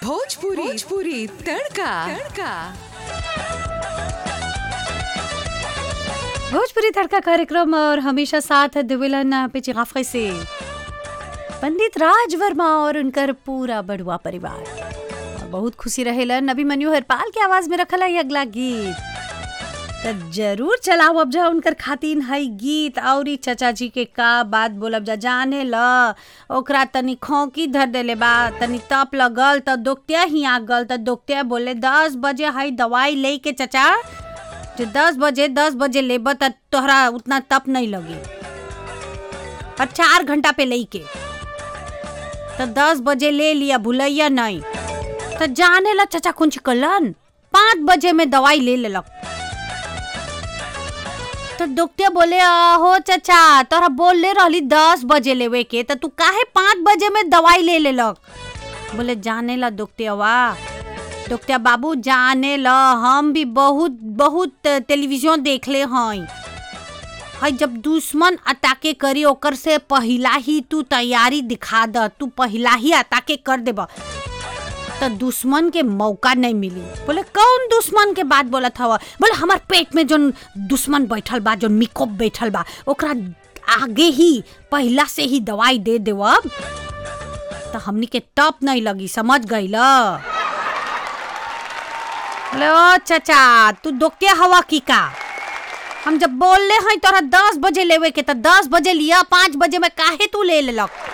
भोजपुरी भोजपुरी तड़का तड़का भोजपुरी तड़का कार्यक्रम और हमेशा साथ दिविलन पिचिगाफे से पंडित राज वर्मा और उनकर पूरा बड़ुआ परिवार और बहुत खुशी रहेलन अभिमन्यु हरपाल के आवाज में रखल है अगला गीत त जरूर चलाओ अब जा उनकर खातिन है गीत और ई चचा जी के का बात बोलब जा जाने ल ओकरा तनी खोंकी धर देले बा तनी तप लगल त दोकतिया ही आ गल त दोकतिया बोले दस बजे है दवाई ले के चचा जो दस बजे दस बजे लेब त तोहरा उतना तप नहीं लगी और चार घंटा पे ले के तो दस बजे ले लिया भूलैया नहीं तो जाने ला चचा कुछ कलन पाँच बजे में दवाई ले लेलक तो डॉक्टर बोले हो चचा तोरा बोल ले रहली दस बजे लेवे के तो तू काहे पाँच बजे में दवाई ले लेलक बोले जाने ला डॉक्टरवा डॉक्टर बाबू जाने ल हम भी बहुत बहुत टेलीविजन देखले हई हई जब दुश्मन अटाके करी ओकर से पहिला ही तू तैयारी दिखा द तू पहिला ही अटाके कर देब तो दुश्मन के मौका नहीं मिली बोले कौन दुश्मन के बात बोलत हवा बोले हमार पेट में जोन दुश्मन बैठल बा जोन मिकोप बैठल बा ओकरा आगे ही पहिला से ही दवाई दे देवब तो हमनी के टप नहीं लगी समझ गई ल बोले ओ चाचा तू दोके हवा की का हम जब बोल ले हैं तोरा दस बजे लेवे के तो दस बजे लिया पाँच बजे में काहे तू ले लेलक